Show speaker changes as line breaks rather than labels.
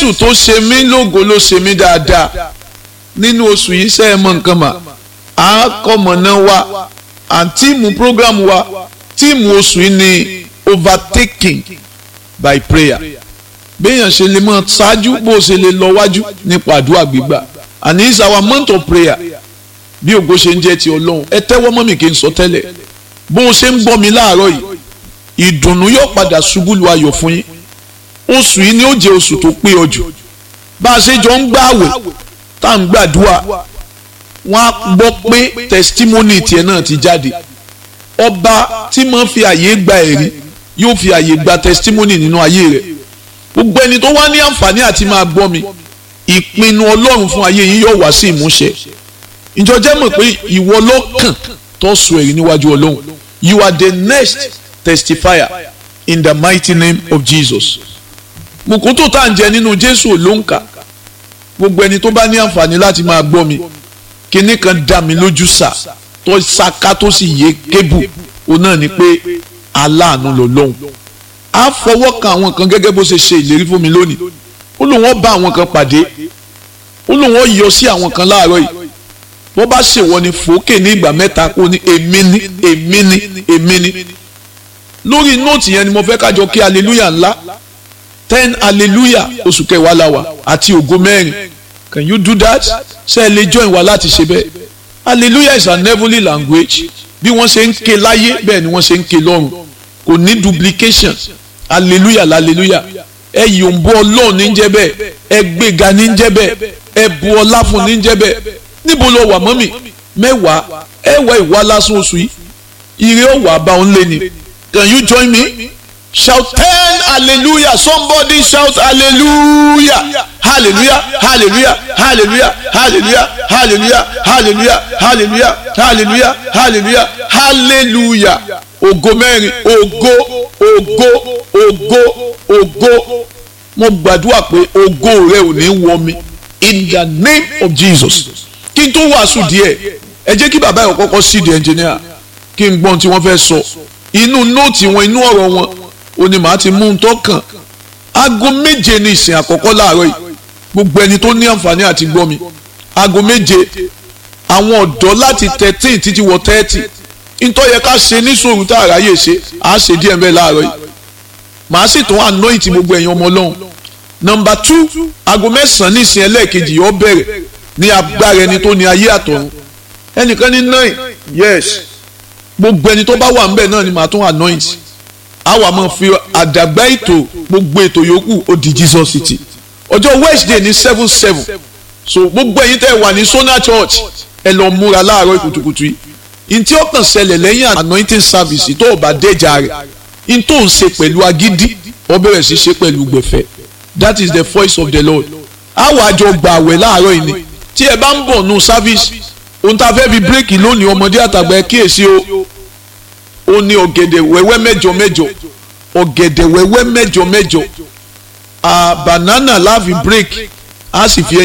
jésù tó ṣe mí lógo ló ṣe mí dáadáa nínú oṣù yìí ṣe é mọ nǹkan mà á kọ́mọ̀nà wa àǹtíìmù program wa tíìmù oṣù yìí ni overtaking by prayer béèyàn ṣe lè mọ ṣáájú bó ṣe lè lọ wájú nípa àdúrà gbígbà and it's our month of prayer bí ògo ṣe ń jẹ́ ti ọlọ́run ẹ tẹ́wọ́ mọ́ mi kí n sọ tẹ́lẹ̀ bó o ṣe ń gbọ́ mi láàárọ̀ yìí ìdùnnú yóò padà ṣubú lu ayọ̀ fún yín oṣù yìí ni ó jẹ́ oṣù tó pé ọjọ́ bá a ṣe jọ ń gbààwẹ̀ tá à ń gbàdúrà wọ́n á gbọ́ pé testimony tiẹ̀ náà ti jáde ọba tí mo fi àyè gba ẹ̀rí yóò fi àyè gba testimony nínú ayé rẹ̀ gbogbo ẹni tó wá ní àǹfààní àti máa gbọ́ mi ìpinnu ọlọ́run fún ayé yín yóò wá sí ìmúṣẹ ìjọ jẹ́ mọ̀ pé ìwọ lọ́kàn tó sọ èyí níwájú ọlọ́run you are the next testifier in the mighty name of Jesus mùkútù tá à ń jẹ nínú jésù ló ń kà gbogbo ẹni tó bá ní àǹfààní láti máa gbọ́ mi kinní kan dá mi lójú sà tó ṣaká tó sì yé kébù òun náà ni pé aláàánú lọ lọ́hùn á fọwọ́ kan àwọn kan gẹ́gẹ́ bó ṣe ṣe ìlérí fún mi lónìí ó lóun ó bá àwọn kan pàdé ó lóun ó yọ sí àwọn kan láàárọ̀ yìí wọ́n bá ṣèwọ ni fòókè ní ìgbà mẹ́ta kó ní èmi ní èmi ní èmi ní lórí nóòtì yẹn ni mo fẹ́ kájọ kí hallelujah ńlá ten hallelujah oṣù kẹwàá la wà àti ògo mẹ́rin can you do that ṣé ẹ lè join wa láti ṣe bẹ́ẹ̀ hallelujah is an heavenly language bí wọ́n ṣe ń ké láyé bẹ́ẹ̀ ni wọ́n ṣe ń ké lọ́run kò ní duplication hallelujah hallelujah ẹ yòǹbó ọlọ́run ní jẹ́ bẹ́ẹ̀ ẹ gbéga ní jẹ́ bẹ́ẹ̀ ẹ bu ọlá fún ní jẹ́ bẹ́ẹ̀ níbo lọ wà mọ́mì mẹ́wàá ẹ wá ìwà lásán oṣù yìí ire ó wà bá òun lé ni can you join me shout ten hallelujah somebody shout hallelujah hallelujah hallelujah hallelujah hallelujah hallelujah hallelujah hallelujah hallelujah hallelujah hallelujah ògo mẹ́rin ògo ògo ògo ògo mo gbàdúrà pé ògo rẹ ò ní wọ mi in the name of jesus kí n tó wàásù díẹ̀ ẹ jẹ́ kí bàbá yẹn kọ́kọ́ sí di engineer kí n gbọ́n tí wọ́n fẹ́ sọ inú nóòtì wọn inú ọ̀rọ̀ wọn ó ní màá ti mú un tó kàn aago méje ní ìsìn àkọ́kọ́ láàárọ̀ yìí gbogbo ẹni tó ní àǹfààní àti gbọ́ mi aago méje àwọn ọ̀dọ́ láti thirteen títí wọ thirty ntọ́ yẹ ká ṣe níṣòro tá a ráyè ṣe á ṣe díẹ̀ mbẹ́ láàárọ̀ yìí màá sì tún anoint gbogbo ẹ̀yin ọmọ ọlọ́run nọmba two aago mẹ́sàn-án ní ìsìn ẹlẹ́ẹ̀kejì yóò bẹ̀rẹ̀ ní agbára ẹni tó ní ayé àtọ̀run ẹnìkan ní nine yes gbogbo ẹni tó bá wà ńbẹ̀ náà ni màá tún anoint àwa máa fi àdàgbà ètò gbogbo ètò yòókù ó di Jesus City ọjọ́ Wednesday ní seven seven so gbogbo ẹ̀yin tẹ́ wà ní Sona Church ẹ lọ múra láàárọ̀ kùtùkùtù yìí ntí ó kàn ṣẹlẹ̀ lẹ́yìn anointing service tó o bá déjà rẹ̀ n tó ń ṣe pẹ̀lú agídí ó bẹ̀rẹ̀ sí ṣe pẹ̀lú gbẹ̀fẹ̀ that is the voice of the Lord àwa àjọ gbà àwẹ̀ láàárọ̀ yìí ni tí ẹ bá ń bọ̀ nù service ohun tá a fẹ́ fi bírèkì lónìí ọmọdé àtàgbà ẹ kíyèsí o ó ní ọ̀gẹ̀dẹ̀ wẹ́wẹ́ mẹ́jọ mẹ́jọ ọ̀gẹ̀dẹ̀ wẹ́wẹ́ mẹ́jọ mẹ́jọ banana láàfin bírèkì á sì fi